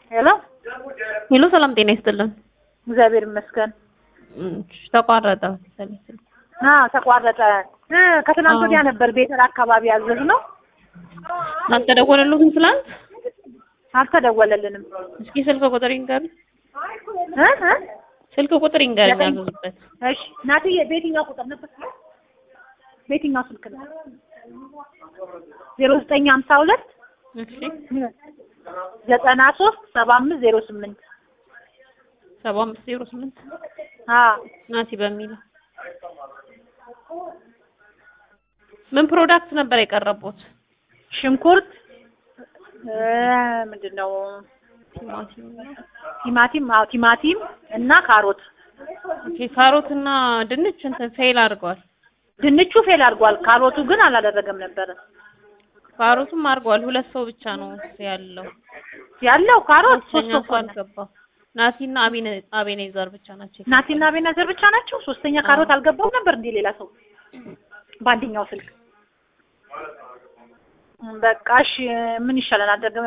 ሄሎ ሄሎ ሰላም ጤና ይስጥልን። እግዚአብሔር ይመስገን። እም፣ ተቋረጠ መሰለኝ ስልኩ። አዎ ተቋረጠ። እ ከትናንት አዎ። ወዲያ ነበር ቤተር አካባቢ ያዘዝ ነው አልተደወለልዎትም ትላንት? አልተደወለልንም። እስኪ ስልክ ቁጥር ይንገሩኝ። እ እ ስልክ ቁጥር ይንገሩኝ ዘጠኝ። ያዘዙበት። እሺ ናትዬ በየትኛው ቁጥር ነበር? በየትኛው ስልክ ነው? ዜሮ ዘጠኝ ሀምሳ ሁለት እሺ ዘጠና ሶስት ሰባ አምስት ዜሮ ስምንት ሰባ አምስት ዜሮ ስምንት አዎ ናቲ በሚለው ምን ፕሮዳክት ነበር የቀረቡት? ሽንኩርት እ ምንድን ነው ቲማቲም። ቲማቲም አዎ ቲማቲም እና ካሮት ኦኬ ካሮት እና ድንች እንትን ፌል አድርገዋል። ድንቹ ፌል አድርጓል ካሮቱ ግን አላደረገም ነበረ ካሮቱም አድርገዋል። ሁለት ሰው ብቻ ነው ያለው። ያለው ካሮት ሶስት ሶስተኛ ሰው ሰው ሆነ አልገባም። ናቲና አቤኔ አቤኔዘር ብቻ ናቸው። ናቲና ቤናዘር ብቻ ናቸው ሶስተኛ ካሮት አልገባም ነበር እንዴ ሌላ ሰው በአንደኛው ስልክ እም፣ በቃ እሺ ምን ይሻለናል ደግመ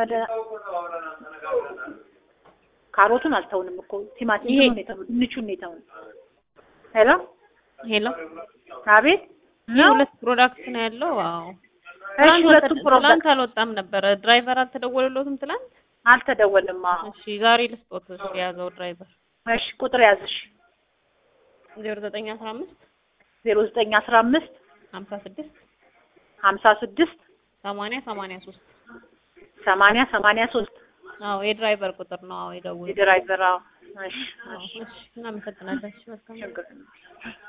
ካሮቱን አልተውንም እኮ ቲማቲም ይሄ- ነው የተው ድንቹን ነው የተው ሄሎ ሄሎ አቤት ይህ ነው ሁለት ፕሮዳክት ነው ያለው። አዎ እሺ ትናንት ሁለቱም ወጥ- ፕሮዳክት ትናንት አልወጣም ነበረ። ድራይቨር አልተደወለሎትም ትናንት? አልተደወልም አዎ እሺ ዛሬ ልስጦት እስኪ የያዘው ድራይቨር እሺ ቁጥር ያዝሽ ዜሮ ዘጠኝ አስራ አምስት ዜሮ ዘጠኝ አስራ አምስት ሀምሳ ስድስት ሀምሳ ስድስት ሰማንያ ሰማንያ ሶስት ሰማንያ ሰማንያ ሶስት አዎ የድራይቨር ቁጥር ነው። አዎ የደውል የድራይቨር አዎ እሺ አዎ እሺ እሺ እናመሰግናለን። እሺ መልካም ችግር የለም።